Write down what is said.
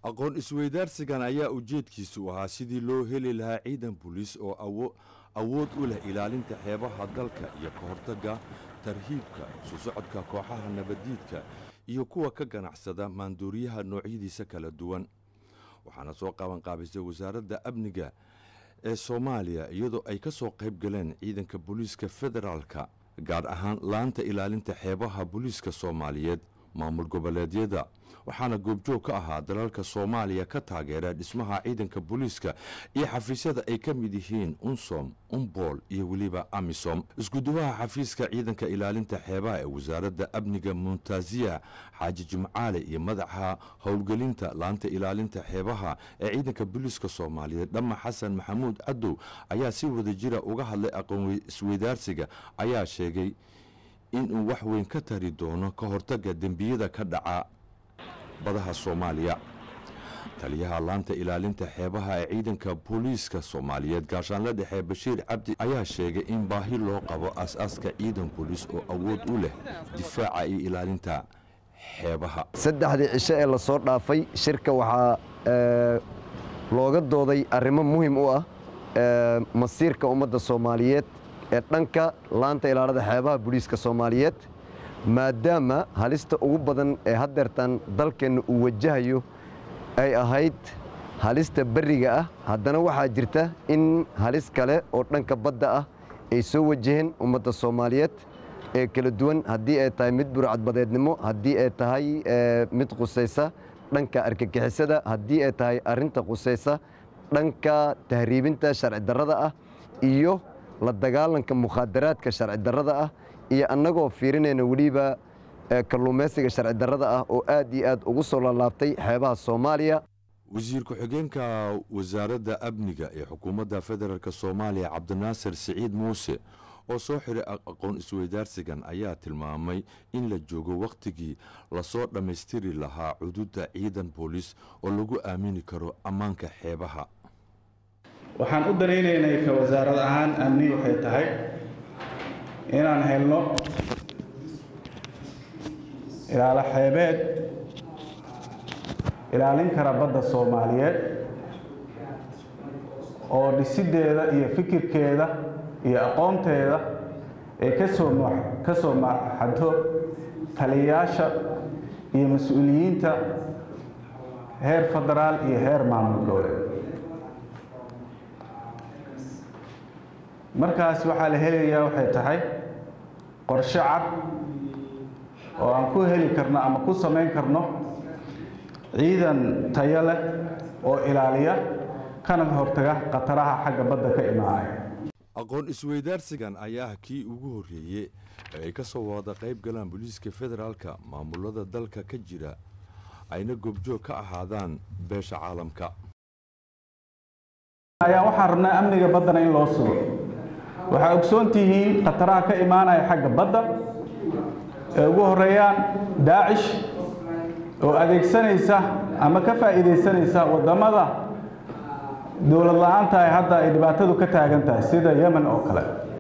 aqoon isweydaarsigan ayaa ujeedkiisu ahaa sidii loo heli lahaa ciidan booliis oo awood u leh ilaalinta xeebaha dalka iyo ka hortagga tarhiibka isu socodka kooxaha nabaddiidka iyo kuwa ka ganacsada maanduuriyaha noocyadiisa kala duwan waxaana soo qabanqaabisay wasaaradda amniga ee soomaaliya iyadoo ay ka soo qayb galeen ciidanka booliiska federaalka gaar ahaan laanta ilaalinta xeebaha booliiska soomaaliyeed maamul goboleedyada waxaana goobjoog ka ahaa dalalka soomaaliya ka taageera dhismaha ciidanka booliiska iyo xafiisyada ay ka mid yihiin unsom umbool iyo weliba amisom iskuduwaha xafiiska ciidanka ilaalinta xeebaha ee wasaaradda amniga muntaziya xaaji jimcaale iyo madaxa howlgelinta laanta ilaalinta xeebaha ee ciidanka booliiska soomaaliyeed dhama xasan maxamuud cadow ayaa si wada jira uga hadlay aqoon isweydaarsiga ayaa sheegay inuu wax weyn ka tari doono ka hortagga dembiyada ka dhaca badaha soomaaliya taliyaha laanta ilaalinta xeebaha ee ciidanka booliiska soomaaliyeed gaashaanle dhexe bashiir cabdi ayaa sheegay in baahi loo qabo aas-aaska ciidan booliis oo awood u leh difaaca iyo ilaalinta xeebaha saddexdii cisho ee lasoo dhaafay shirka waxaa looga dooday arrimo muhim u ah masiirka ummadda soomaaliyeed ee dhanka laanta ilaalada xeebaha booliiska soomaaliyeed maadaama halista ugu badan ee haddeertan dalkeenna uu wajahayo ay ahayd halista berriga ah haddana waxaa jirta in halis kale oo dhanka badda ah ay soo wajaheen ummadda soomaaliyeed ee kala duwan haddii ay tahay mid burcadbadeednimo haddii ay tahay mid qusaysa dhanka argagixisada haddii ay tahay arrinta qusaysa dhanka tahriibinta sharci darrada ah iyo la dagaalanka mukhaadaraadka sharci darrada ah iyo annagoo fiirinayna weliba kalluumaysiga sharci darrada ah oo aad iyo aad ugu soo laalaabtay xeebaha soomaaliya wasiir ku-xigeenka wasaaradda amniga ee xukuumadda federaalk soomaaliya cabdinaasir siciid muuse oo soo xiray aqoon isweydaarsigan ayaa tilmaamay in la joogo wakhtigii lasoo dhammaystiri lahaa cududa ciidan booliis oo lagu aamini karo ammaanka xeebaha waxaan u danaynaynay ka wasaarad ahaan amni waxay tahay inaan helno ilaalo xeebeed ilaalin kara badda soomaaliyeed oo dhisiddeeda iyo fikirkeeda iyo aqoonteeda ay kasoo ka soo maxado taliyayaasha iyo mas-uuliyiinta heer federaal iyo heer maamul goboleed markaas waxaa la helayaa waxay tahay qorshe cad oo aan ku heli karno ama ku samayn karno ciidan tayo leh oo ilaaliya kana hortaga khataraha xagga badda ka imaanaya aqoon isweydaarsigan ayaa kii ugu horreeyey ee ay ka soo wada qayb galaan booliiska federaalka maamulada dalka ka jira ayna goobjoog ka ahaadaan beesha caalamka ayaa waxaan rabnaa amniga baddana in loo sugo waxaa ogsoon tihiin khataraha ka imaanaya xagga badda ee ugu horeeyaan daacish oo adeegsanaysa ama ka faa'iidaysanaysa waddamada dowlad la-aanta ay hadda ay dhibaatadu ka taagan tahay sida yemen oo kale